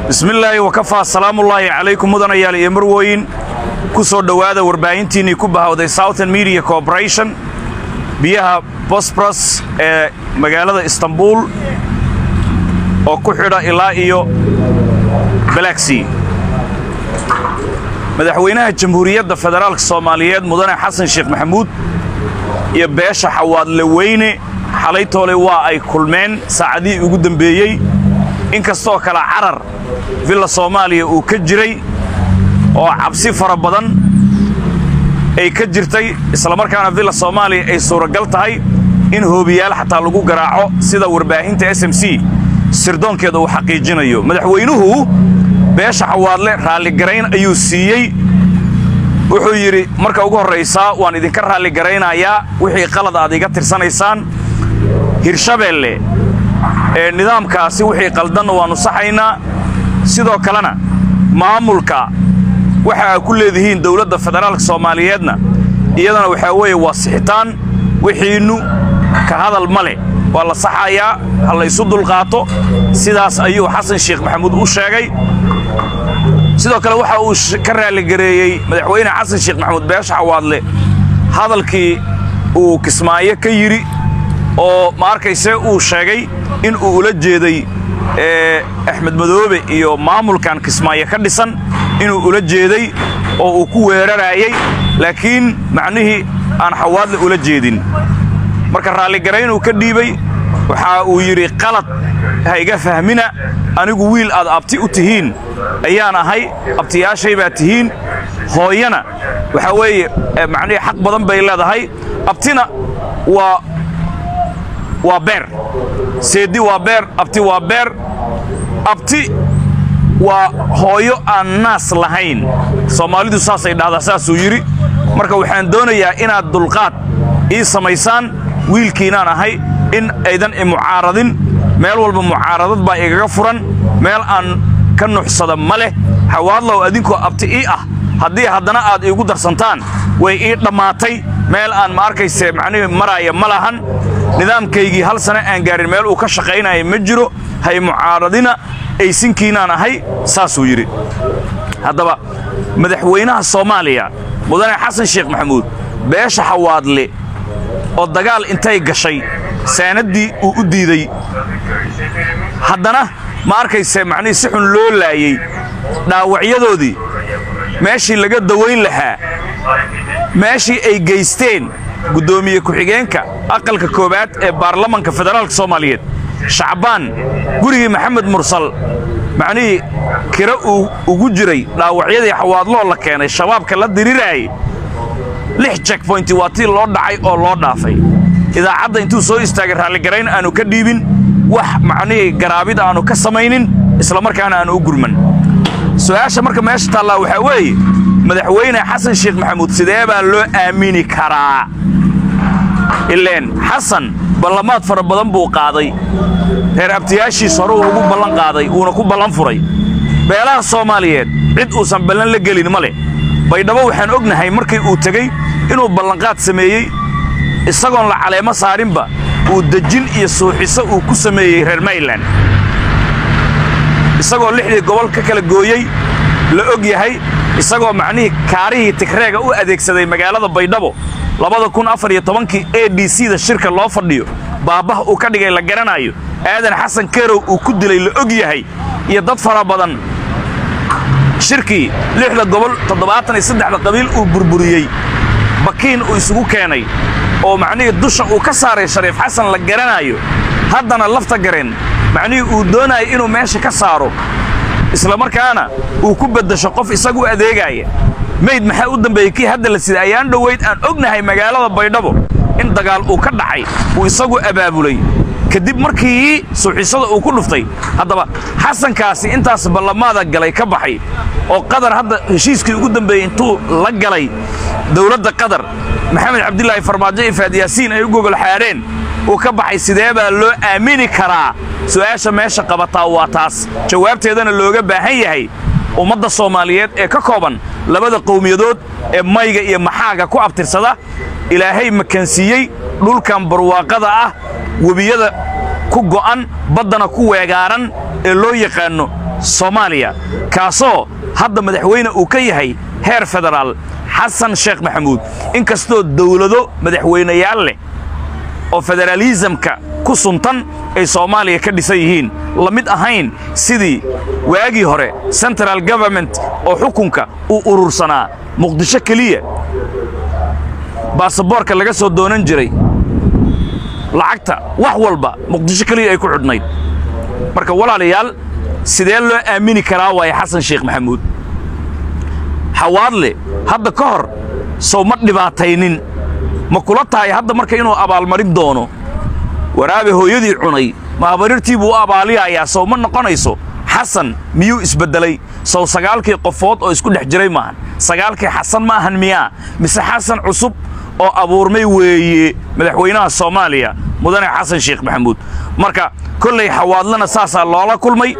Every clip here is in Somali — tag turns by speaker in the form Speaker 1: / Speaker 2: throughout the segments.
Speaker 1: bismillaahi wakafaa salaamullaahi calaykum mudanayaal iyo marwooyin ku soo dhowaada warbaahintiinnii ku bahawday southern media corporation biyaha bosbros ee magaalada istanbuul oo ku xidha ilaa iyo balaxi madaxweynaha jamhuuriyadda federaalka soomaaliyeed mudane xasan sheekh maxamuud iyo beesha xawaadle weyne xalaytoole waa ay kulmeen saacadihii ugu dembeeyey in kastoo kale carar villa soomaaliya uu ka jiray oo cabsi fara badan ay ka jirtay islamarkaana villa soomaaliya ay suuragal tahay in hoobiyaal xataa lagu garaaco sida warbaahinta s m c sirdoonkeeda uu xaqiijinayo madaxweynuhu beesha xawaadle raalligarayn ayuu siiyey wuxuu yidhi marka ugu horraysaa waan idinka raalligaraynayaa wixii qalad aad iga tirsanaysaan hirshabeelle ee nidaamkaasi wixii qaldanna waannu saxaynaa sidoo kalena maamulka waxa aa ku leedihiin dawladda federaalka soomaaliyeedna iyadana waxaa weeye waa sixitaan wixiinnu ka hadal ma leh waa la saxayaa ha laysu dulqaato sidaas ayuu xasan sheekh maxamuud u sheegay sidoo kale waxa uu ka raalligareeyey madaxweyne xasan sheekh maxamuud beesha xawaadle hadalkii uu kismaayo ka yidhi oo ma arkayse uu sheegay in uu ula jeeday axmed madoobe iyo maamulkan kismaayo ka dhisan inuu ula jeeday oo uu ku weeraraayey laakiin macnihii aan xawaadle ula jeedin marka raalligaraynuu ka dhiibay waxa uu yidhi qalad ha iga fahmina anigu wiil aad abti u tihiin ayaan ahay abtiyaashay baa tihiin hooyana waxaa weeye macnihii xaq badan bay leedahay abtina waa waa beer seeddi waa beer abti waa beer abti waa hooyo aan naas lahayn soomaalidu saasay dhahdaa saasuu yidhi marka waxaan doonayaa inaad dulqaad ii samaysaan wiilkiinaan ahay in aydan i mucaaradin meel walba mucaaradad baa igaga furan meel aan ka nuxsada ma leh xawaadlow adinkoo abti ii ah haddii haddana aad iigu darsantaan way ii dhammaatay meel aan ma arkayse macnihii maraaya ma lahan nidaamkaygii hal sane aan gaarin meel uu ka shaqaynaya ma jiro hay mucaaradina aysinkiinaan ahay saasuu yidhi haddaba madaxweynaha soomaaliya mudane xasan sheekh maxamuud beesha xawaadle oo dagaal intay gashay saanaddii uu u diiday haddana ma arkayse macnihii si xun loo laayey dhaawacyadoodii meeshii laga dawayn lahaa meeshii ay geysteen guddoomiye ku-xigeenka aqalka koowaad ee baarlamanka federaalka soomaaliyeed shacbaan gurigii maxamed mursal macnihii kira uu ugu jiray dhaawacyadii xawaadloo la keenay shabaabka la diriraayay lix jekboynti waa tii loo dhacay oo loo dhaafay idaacadda intuu soo istaagay raalligarayn aanu ka dhiibin wax macnihii garaabid aanu ka samaynin islamarkaana aanu u gurman su'aasha marka meesha taallaa waxaa weeye madaxweyne xasan sheekh maxamuud sidee baa loo aamini karaa ileen xasan ballamaad fara badan buu qaaday reer abtiyaashiis hore uu ugu ballan qaaday uuna ku ballan furay beelaha soomaaliyeed cid uusan ballan la gelin ma leh baydhabo waxaan ognahay markii uu tegey inuu ballanqaad sameeyey isagoon la caleemo saarinba uu dejin iyo suuxiso uu ku sameeyey reer mayland isagoo lixdii gobol ka kala gooyey la og yahay isagoo macnihii kaarihii tigreega u adeegsaday magaalada baydhabo labada kun afar iyo tobankii a d c da shirka loo fadhiyo baabbaha uu ka dhigay la garanaayo aadan xasan kerow uu ku dilay la og yahay iyo dad fara badan shirkii lixda gobol toddobaatan iyo saddexda qabiil uu burburiyey bakiin uu isugu keenay oo macnihii dusha uu ka saaray shariif xasan la garanaayo haddana lafta gareen macnihii uu doonaayo inuu meesha ka saaro islamarkaana uu ku beddasho qof isagu adeegaaya mayd maxaa u dambeeyey kii hadda la sida ayaan dhowayd aan ognahay magaalada baydhabo in dagaal uu ka dhacay uu isagu abaabulay kadib markii suuxisada uu ku dhuftay haddaba xasankaasi intaas ballamaada galay ka baxay oo qadar hadda heshiiskii ugu dambeeyey intuu la galay dawladda qatar maxamed cabdilaahi farmaajo iyo faadyaasiin ay u gogol xaadheen uu ka baxay sidee baa loo aamini karaa su'aasha meesha qabataa waa taas jawaabteedana looga baahan yahay ummadda soomaaliyeed ee ka kooban labada qowmiyadood ee mayga iyo maxaaga ku abtirsada ilaahay makansiiyey dhulkan barwaaqada ah webiyada ku go'an baddana ku weegaaran ee loo yaqaanno soomaaliya kaasoo hadda madaxweyne uu ka yahay heer federaal xasan sheekh maxamuud in kastoo dawlado madaxweynayaal leh oo federaalisamka ku suntan ay soomaaliya ka dhisan yihiin la mid ahayn sidii waagii hore central government oo xukunka uu urursanaa muqdisho keliya baasaboorka laga soo doonan jiray lacagta wax walba muqdisho keliya ay ku xidhnayd marka walaalayaal sidee loo aamini karaa waaye xasan sheekh maxamuud xawaadle hadda ka hor sow ma dhibaataynin ma kula tahay hadda marka inuu abaalmarin doono waraabe hooyadii cunay maabarirtii buu u abaaliyayaa sow ma noqonayso xasan miyuu isbeddelay sow sagaalkii qofood oo isku dhex jiray maahan sagaalkii xasan ma ahan miyaa mise xasan cusub oo abuurmay weeye madaxweynaha soomaaliya mudane xasan sheekh maxamuud marka kollay xawaadlana saasaa loola kulmay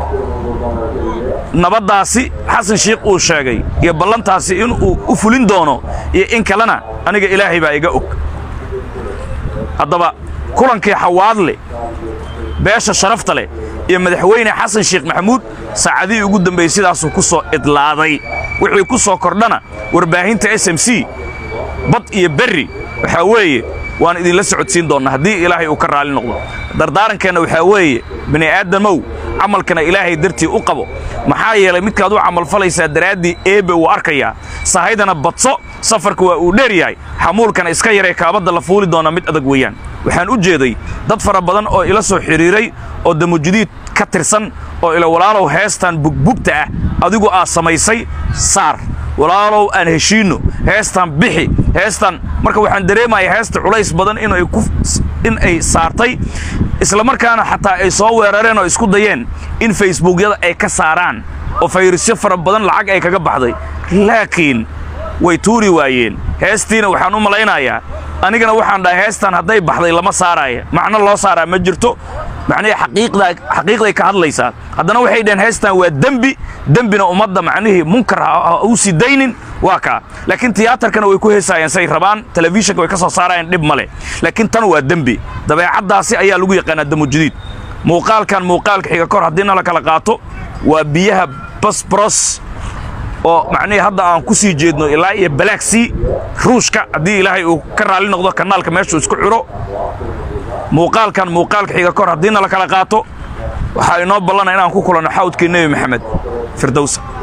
Speaker 1: nabaddaasi xasan sheekh uu sheegay iyo ballantaasi inuu u fulin doono iyo in kalena aniga ilaahay baa iga og haddaba kulankii xawaadle beesha sharafta leh iyo madaxweyne xasan sheekh maxamuud saacadihii ugu dambeeyey sidaasuu ku soo idlaaday wixii ku soo kordhana warbaahinta s m c bad iyo berri waxaa weeye waan idinla socodsiin doonnaa haddii ilaahay uu ka raalli noqdo dardaarankeenna waxaa weeye bini aadamow camalkana ilaahay dartii u qabo maxaa yeelay midkaad u camalfalaysaa daraaddii eebbe uu arkayaa sahaydana badso safarka waa uu dheer yahay xamuulkana iska yaree kaabadda la fuuli doona mid adag weeyaan waxaan u jeeday dad fara badan oo ila soo xidhiiray oo damujudiid ka tirsan oo ila walaalow heestan bugbugta ah adigu aad samaysay saar walaalow aan heshiinno heestan bixi heestan marka waxaan dareemayaa heesta culays badan inay ku in ay saartay isla markaana xataa ay soo weerareen oo isku dayeen in facebookyada ay ka saaraan oo fayrasyo fara badan lacag ay kaga baxday laakiin way tuuri waayeen heestiina waxaan u malaynayaa anigana waxaan dhahay heestan hadday baxday lama saaraaya macno loo saaraa ma jirto macnihii xaqiiqdaa xaqiiqday ka hadlaysaa haddana waxay dhaheen heestan waa dembi dembina ummadda macnihii munkar ha u sii daynin waa kaa laakiin tiyaatarkana way ku heesaayeen say rabaan telefishinka way ka soo saarayeen dhib ma leh laakiin tan waa dembi dabeecaddaasi ayaa lagu yaqaanaa damujudiid muuqaalkan muuqaalka xiga kor haddii na la kala qaato waa biyaha basbros oo macnihii hadda aan ku sii jeedno ilaa iyo balaagsii ruushka haddii ilaahay uu ka raalli noqdo kanaalka meeshuu isku xidho muuqaalkan muuqaalka xiga kor haddii na la kala qaato waxaa inoo ballana inaan ku kulanno xawdkii nebi maxamed firdowsa